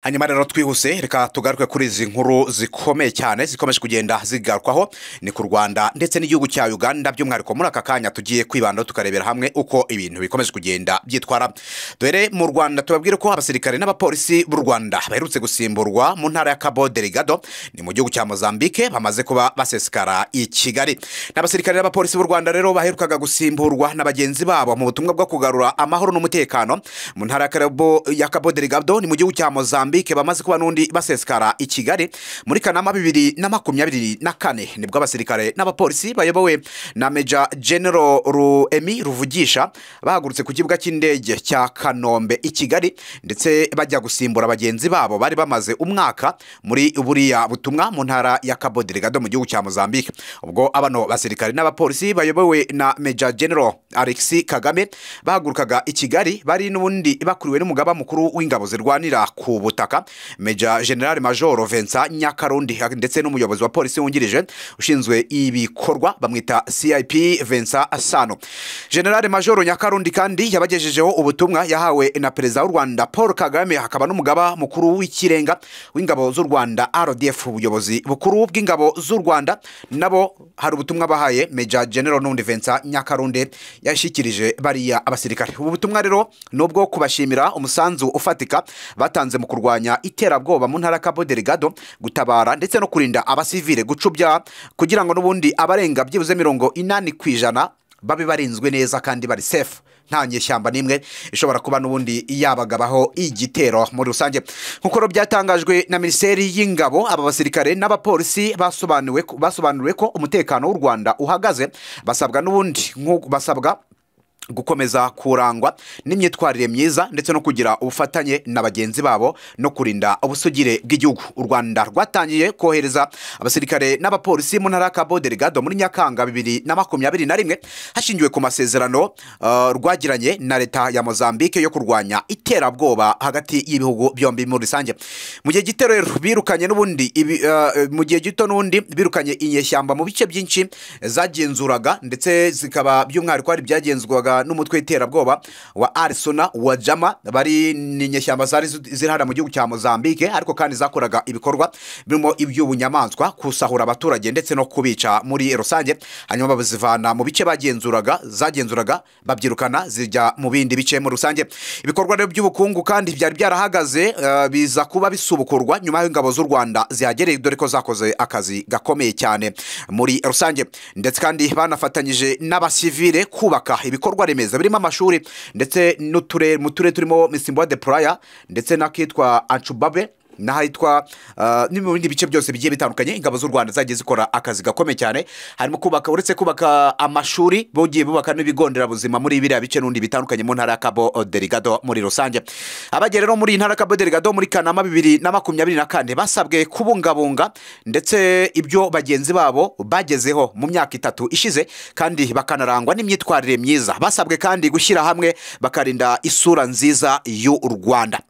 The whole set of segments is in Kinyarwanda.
hanyuma rero twihuse reka tugaruke kuri izi nkuru zikomeye cyane zikomeje kugenda zigarukwaho ni ku rwanda ndetse n'igihugu cya uganda by'umwihariko muri aka kanya tugiye kwibandaho tukarebera hamwe uko ibintu bikomeje kugenda byitwara dore mu rwanda tubabwire ko abasirikare n'abapolisi b'u rwanda baherutse gusimburwa mu ntara ya kabo derigado ni mu gihugu cya mozambique bamaze kuba basesekara i kigali n'abasirikare n'abapolisi b'u rwanda rero baherukaga gusimburwa na bagenzi babo mu butumwa bwo kugarura amahoro n'umutekano mu ntara ya Karabo- ya kabo derigado ni mu gihugu cya mozambique bamaze kuba n'undi basesekara i kigali muri kanama bibiri na makumyabiri na kane nibwo abasirikare n'abapolisi bayobowe na meja genero ruemi ruvugisha bahagurutse ku kibuga cy'indege cya kanombe i kigali ndetse bajya gusimbura bagenzi babo bari bamaze umwaka muri buriya butumwa mu ntara ya cabo delgado mu gihugu cya mozambique ubwo abano basirikare n'abapolisi bayobowe na meja genero alexi kagame bahagurukaga i kigali bari n'ubundi bakuriwe n'umugaba mukuru w'ingabo zirwanira ku butaka meja general major vincent nyakarundi ndetse n'umuyobozi wa polisi wungirije ushinzwe ibikorwa bamwita cip vincent asano general major nyakarundi kandi yabagejejeho ubutumwa yahawe na perezida w'u rwanda paul kagame hakaba n'umugaba mukuru w'ikirenga w'ingabo z'u rwanda rdf ubuyobozi bukuru bw'ingabo z'u rwanda nabo hari ubutumwa bahaye meja general n'undi vincent nyakarundi yashyikirije bariya abasirikare ubu butumwa rero ni ubwo kubashimira umusanzu ufatika batanze mu kurwanya iterabwoba mu ntara ya cabo delgado gutabara ndetse no kurinda abasivile gucubya kugira ngo n'ubundi abarenga byibuze mirongo inani ku ijana babe barinzwe neza kandi bari safe nta nyeshyamba n'imwe ishobora kuba n'ubundi yabagabaho igitero muri rusange nk'uko rero byatangajwe na minisiteri y'ingabo aba basirikare n'abapolisi basobanuriwe ko- basobanuriwe ko umutekano w'u rwanda uhagaze basabwa n'ubundi nk'u- basabwa gukomeza kurangwa n'imyitwarire myiza ndetse no kugira ubufatanye na bagenzi babo no kurinda ubusugire bw'igihugu u rwanda rwatangiye kohereza abasirikare n'abapolisi mu ntara ya cabo delgado muri nyakanga bibiri na makumyabiri na rimwe hashingiwe ku masezerano uh, rwagiranye na leta ya mozambique yo kurwanya iterabwoba hagati y'ibihugu byombi muri rusange mu gihe gito rero birukanye n'ubundi ibi- uh, mu gihe gito n'ubundi birukanye inyeshyamba mu bice byinshi zagenzuraga ndetse zikaba by'umwihariko hari ibyagenzurwaga n'umutwe w'iterabwoba wa arisona wa jama bari ni inyeshyamba zari zi- ziri hariya mu gihugu cya mozambique ariko kandi zakoraga ibikorwa birimo iby'ubunyamaswa gusahura abaturage ndetse no kubica muri rusange hanyuma bazivana mu bice bagenzuraga zagenzuraga babyirukana zijya mu bindi bice muri rusange ibikorwa rero by'ubukungu kandi byari byarahagaze eh, biza kuba bisubukurwa nyuma y'aho ingabo z'u rwanda zihagereye dore ko zakoze akazi gakomeye cyane muri rusange ndetse kandi banafatanyije n'abasivile kubaka ibikorwa remezo birimo amashuri ndetse n'uturere mu turere turimo misimbo de puraya ndetse n'akitwa ancubabe n'ahitwa uh, ni mu bindi bice byose bigiye bitandukanye ingabo z'u rwanda zagiye zikora akazi gakomeye cyane harimo kubaka uretse kubaka amashuri bugiye bubaka n'ibigo nderabuzima muri biriya bice n'undi bitandukanye mu ntara ya cabo derigado muri rusange abagera rero muri iyi ntara ya cabo derigado muri kanama bibiri na makumyabiri na kane basabwe kubungabunga ndetse ibyo bagenzi babo bagezeho mu myaka itatu ishize kandi bakanarangwa n'imyitwarire myiza basabwe kandi gushyira hamwe bakarinda isura nziza y'u rwanda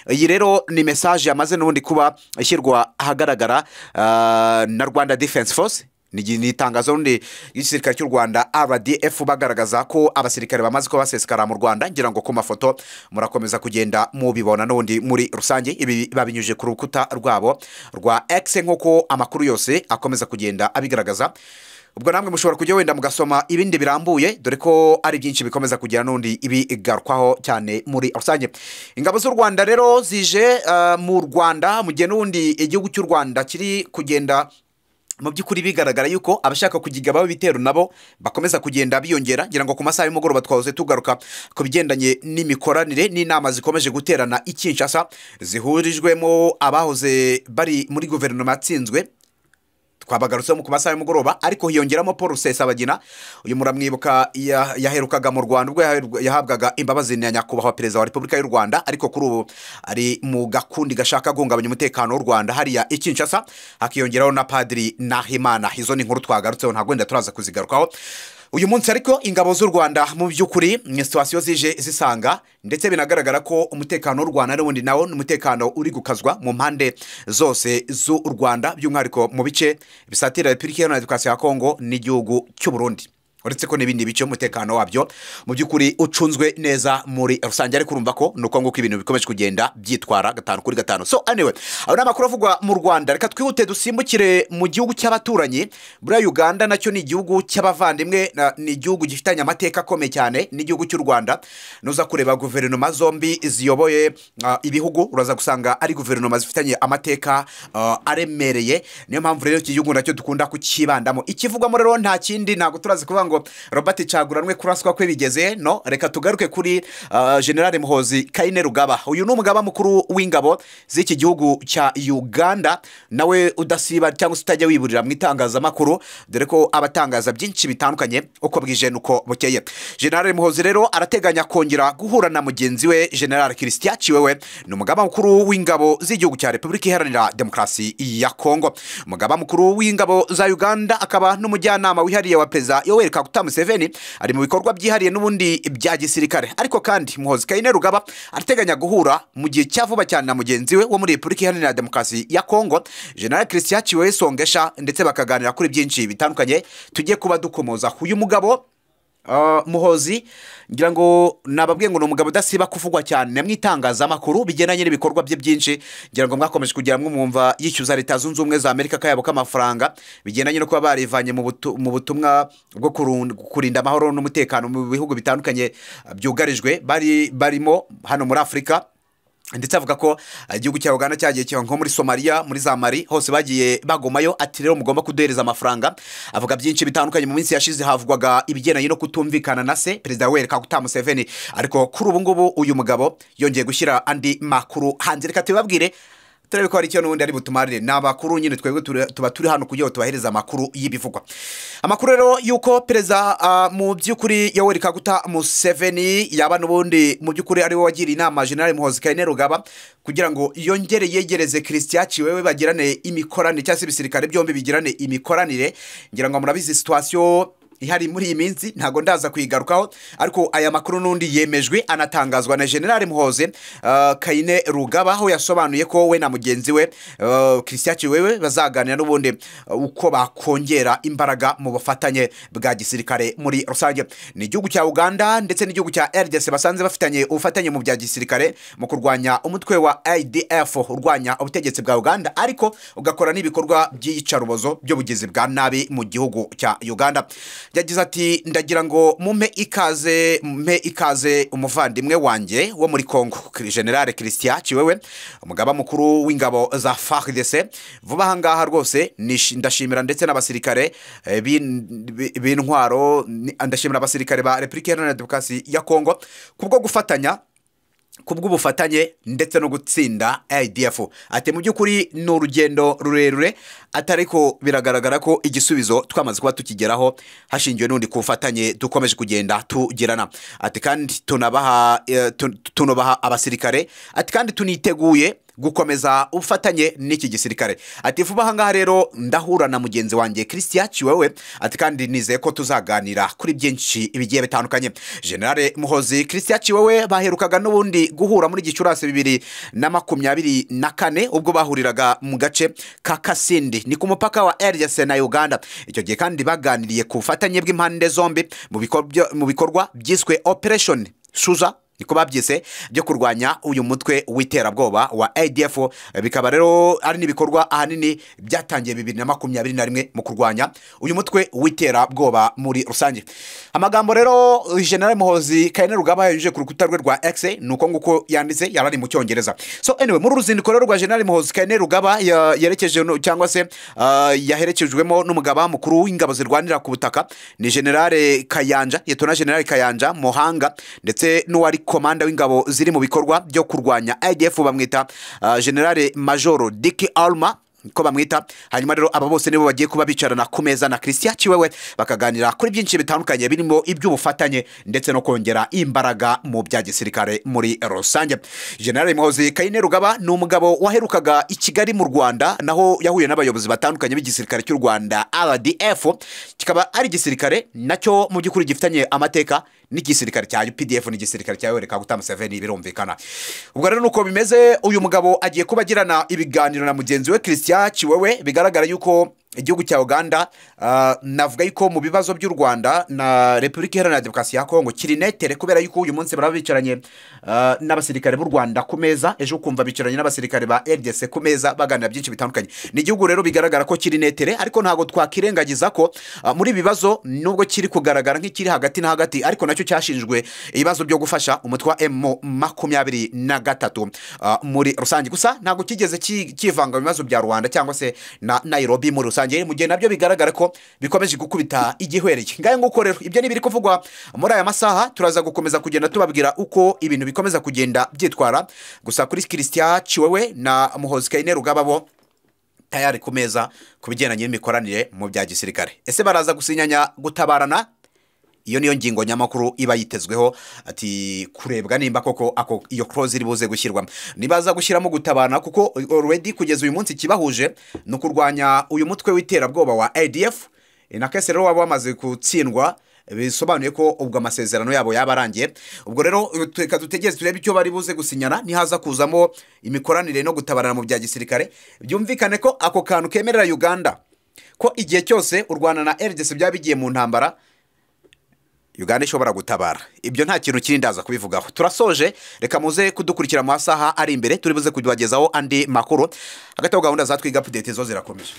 iyi rero ni mesaje yamaze n'ubundi kuba ishyirwa ahagaragara ah, na rwanda defense force ni igi- ni itangazo rundi ry'igisirikare cy'u rwanda rdf bagaragaza ko abasirikare bamaze kuba basesekara mu rwanda ngira ngo ku mafoto murakomeza kugenda mubibona n'ubundi muri rusange ibi babinyujije ku rukuta rwabo rwa x nk'uko amakuru yose akomeza kugenda abigaragaza ubwo namwe mushobora kujya wenda mugasoma ibindi birambuye dore ko ari byinshi bikomeza kugira n'undi ibigarukwaho cyane muri rusange ingabo z'u rwanda rero zije eh, mu rwanda mu gihe n'ubundi igihugu cy'u rwanda kiri kugenda mu by'ukuri bigaragara yuko abashaka kugigabaho ibitero nabo bakomeza kugenda biyongera ngira ngo ku masaha y'umugoroba twahoze tugaruka ku bigendanye n'imikoranire n'inama zikomeje guterana i kinshasa zihurijwemo abahoze bari muri guverinoma yatsinzwe twabagarutseho ku masaha y'umugoroba ariko hiyongeramo paul rusesabagina uyu muramwibuka ya- yaherukaga mu rwanda ubwo yaherwa- yahabwaga imbabazi na nyakubahwa perezida wa repubulika y'u rwanda ariko kuri ubu ari mu gakundi gashaka guhungabanya umutekano w'u rwanda hariya i kinshasa hakiyongeraho na padiri nahimana izo ni inkuru twagarutseho ntabwo wenda turaza kuzigarukaho uyu munsi ariko ingabo z'u rwanda mu by'ukuri ni situwasiyo zije zisanga ndetse binagaragara ko umutekano w'u rwanda n'ubundi nawo ni umutekano uri gukazwa mu mpande zose z'u rwanda by'umwihariko mu bice bisatira repubulika iharanira demokarasi ya kongo n'igihugu cy'u burundi uretse ko n'ibindi bice umutekano wabyo mu by'ukuri ucunzwe neza muri rusange ariko urumva ko ni uko nguko ibintu bikomeje kugenda byitwara gatanu kuri gatanu so anyway aba ni amakuru avugwa mu rwanda reka twihute dusimbukire mu gihugu cy'abaturanyi buriya uganda nacyo ni igihugu cy'abavandimwe na- ni igihugu gifitanye amateka akomeye cyane n'igihugu cy'u rwanda nuza kureba guverinoma zombi ziyoboye ah, ibihugu uraza gusanga ari guverinoma zifitanye amateka ah, aremereye niyo mpamvu rero iki gihugu nacyo dukunda kucyibandamo ikivugwamo rero nta kindi ntabwo turazi kuvuga ngo robert caguranwe kuraswa kwe bigeze no reka tugaruke kuri ah, generale muhozi kaine rugaba uyu ni umugaba mukuru w'ingabo z'iki gihugu cya uganda nawe udasiba cyangwa se utajya wiburira mu itangazamakuru dore ko abatangaza byinshi bitandukanye uko bwije n'uko bukeye generale muhozi rero arateganya kongera guhura na mugenzi we generale christian ciwewe ni umugaba mukuru w'ingabo z'igihugu cya repubulika iharanira demokarasi ya kongo umugaba mukuru w'ingabo za uganda akaba n'umujyanama wihariye wa perezida yoweri kaguta museveni ari mu bikorwa byihariye n'ubundi bya gisirikare ariko kandi muhozi kaine rugaba arateganya guhura mu gihe cya vuba cyane na mugenzi we wo muri repubulika iharanira demokarasi ya kongo generale christian ciwewe songesha ndetse bakaganira kuri byinshi bitandukanye tujye kuba dukomoza uyu mugabo Uh, muhozi ngira ngo nababwiye ngo ni umugabo udasiba kuvugwa cyane mu itangazamakuru bigendanye n'ibikorwa bye byinshi ngira ngo mwakomeje kugira mwe mwumva yishyuza leta zunze ubumwe za amerika akayabo k'amafaranga bigendanye no kuba barivanye mu butu- mu butumwa bwo kurun- kurinda amahoro n'umutekano mu bihugu bitandukanye uh, byugarijwe bari barimo hano muri afurika ndetse avuga ko uh, igihugu cya uganda cyagiye kiba nko muri somaliya muri za mari hose bagiye bagomayo ati rero mugomba kuduhereza amafaranga avuga byinshi bitandukanye mu minsi yashize havugwaga ibigendanye no kutumvikana na se perezida yoweri kaguta museveni ariko kuri ubu ngubu uyu mugabo yongeye gushyira andi makuru hanze reka tubibabwire turebe ko hari icyo n'ubundi ari butumarire ni amakuru nyine twebwe tura- tuba turi hano kugira ngo tubahereze amakuru y'ibivugwa amakuru rero y'uko perezida ah, mu by'ukuri yoweri kaguta museveni yaba n'ubundi mu by'ukuri ari we wagiriye inama generale muhozi kayine rugaba kugira ngo yongere yegereze christian ciwewe bagirane imikoranire cyangwa se ibisirikare byombi bigirane imikoranire ngira ngo murabizi situwasiyo ihari muri iyi minsi ntabwo ndaza kuyigarukaho ariko aya makuru n'undi yemejwe anatangazwa na generale muhoze uh, kayine rugaba aho yasobanuye ko we na mugenzi we uh, christian ciwewe bazaganira n'ubundi uh, uko bakongera imbaraga mu bufatanye bwa gisirikare muri rusange ni igihugu cya uganda ndetse n'igihugu cya rdc basanze bafitanye ubufatanye mu bya gisirikare mu kurwanya umutwe wa idf urwanya ubutegetsi bwa uganda ariko ugakora n'ibikorwa by'iyicarubozo by'ubugizi bwa nabi mu gihugu cya uganda yagize ati ndagira ngo mumpe ikaze mumpe ikaze umuvandimwe wanjye wo muri congo generale christian ciwewe umugaba mukuru w'ingabo za fardc vuba aha ngaha rwose nishi- ndashimira ndetse n'abasirikare eh, b'in- bi- b'intwaro ni- ndashimira abasirikare ba repubulika iharanira demokarasi ya congo kubwo gufatanya kubw'ubufatanye ndetse no gutsinda idf ati mu by'ukuri ni urugendo rurerure atari ko biragaragara ko igisubizo twamaze kuba tukigeraho hashingiwe n'undi ku bufatanye dukomeje kugenda tugirana ati kandi tunabaha eh, tun- tunubaha abasirikare ati kandi tuniteguye gukomeza ubufatanye n'iki gisirikare ati vuba aha ngaha rero ndahura na mugenzi wanjye christian ciwewe ati kandi nizeye ko tuzaganira kuri byinshi bigiye bitandukanye generale muhozi christian ciwewe baherukaga n'ubundi guhura muri gicurasi bibiri na makumyabiri na kane ubwo bahuriraga mu gace ka kasindi ni ku mupaka wa rdc na uganda icyo gihe kandi baganiriye ku bufatanye bw'impande zombi mu bikorwa- mu bikorwa byiswe operation shuza niko babyise byo kurwanya uyu mutwe w'iterabwoba wa adf bikaba rero ari n'ibikorwa ahanini byatangiye bibiri na makumyabiri na rimwe mu kurwanya uyu mutwe w'iterabwoba muri rusange amagambo rero general muhozi kayine rugaba yanyujije ku rukuta rwe rwa x ni uko nguko yanditse yari ari mu cyongereza so anyway muri uru ruzinduko rero rwa general muhozi kayine rugaba ya- yerekeje no- cyangwa se ah, yaherekejwemo n'umugaba mukuru w'ingabo zirwanira ku butaka ni generale kayanja yetona generale kayanja muhanga ndetse n'uwari komanda w'ingabo ziri mu bikorwa byo kurwanya idf bamwita ah, generale majoro diki alma ko bamwita hanyuma rero aba bose nibo bagiye kuba bicarana ku meza na christian ciwewe bakaganira kuri byinshi bitandukanye birimo iby'ubufatanye ndetse no kongera imbaraga mu bya gisirikare muri rusange generale muhozi kayine rugaba ni umugabo waherukaga i kigali mu rwanda naho yahuye n'abayobozi batandukanye b'igisirikare cy'u rwanda rdf kikaba ari igisirikare nacyo mu by'ukuri gifitanye amateka n'igisirikare cya UPDF n'igisirikare cya Yoweri Kaguta Museveni birumvikana ubwo rero nuko bimeze uyu mugabo agiye kuba agirana ibiganiro na mugenzi we Christian Ciwewe bigaragara yuko igihugu cya uganda ah, navuga yuko mu bibazo by'u rwanda na repubulika iharanira demokarasi ya kongo kiri netere kubera yuko uyu munsi baraba bicaranye ah, n'abasirikare b'u rwanda ku meza ejo ukumva bicaranye n'abasirikare ba rdc ku meza baganira byinshi bitandukanye ni igihugu rero bigaragara ko kiri netere ariko ntabwo twakirengagiza ko ah, muri ibi bibazo nubwo kiri kugaragara nk'ikiri hagati na hagati ariko nacyo cyashinjwe ibibazo byo gufasha umutwe wa emu makumyabiri na gatatu ah, muri rusange gusa ntabwo kigeze ki- kivanga mu bibazo bya rwanda cyangwa se na nayirobi muri rusange mu gihe nabyo bigaragara ko bikomeje gukubita igihwereye ngahe nguko rero ibyo ni ibiri kuvugwa muri aya masaha turaza gukomeza kugenda tubabwira uko ibintu bikomeza kugenda byitwara gusa kuri kirisitiya ciwewe na muhozi kayine rugaba bo tayari ku meza ku bigendanye n'imikoranire mu bya gisirikare ese baraza gusinyanya gutabarana iyo niyo ngingo nyamakuru iba yitezweho ati kurebwa nimba koko ako iyo close iri buze gushyirwamo nibaza gushyiramo gutabana kuko already kugeza uyu munsi ikibahuje ni ukurwanya uyu mutwe w'iterabwoba wa adf na kese rero waba wamaze gutsindwa bisobanuye ko ubwo amasezerano yabo yaba arangiye ubwo rero reka dutegereze turebe icyo bari buze gusinyana nihaza kuzamo imikoranire no gutabarana mu bya gisirikare byumvikane ko ako kantu kemerera uganda ko igihe cyose u rwanda na rdc byaba bigiye mu ntambara uganda ishobora gutabara ibyo nta kintu kiri ndaza kubivugaho turasoje reka muze kudukurikira mu masaha ari imbere turi buze kubagezaho andi makuru hagati aho gahunda za twiga update zo zirakomeje